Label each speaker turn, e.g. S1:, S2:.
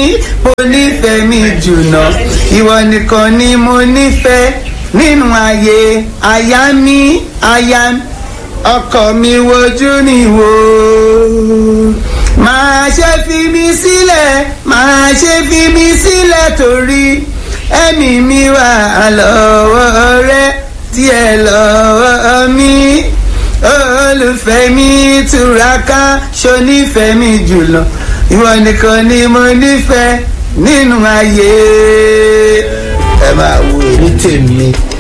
S1: mo nífẹ̀ẹ́ mi jùlọ ìwọ nìkan ni mo nífẹ̀ẹ́ nínú ayé aya mi aya ọkọ mi wojú ni wò máa ṣe fi mi sílẹ̀ máa ṣe fi mi sílẹ̀ torí ẹ̀mí mi wà lọ́wọ́ rẹ díẹ̀ lọ́wọ́ mi olùfẹ́ mi túraká ṣonífẹ́ mi jùlọ ìwọ nìkan ni mo nífẹ̀ẹ́ nínú ayé ẹ máa wo èmi tèmi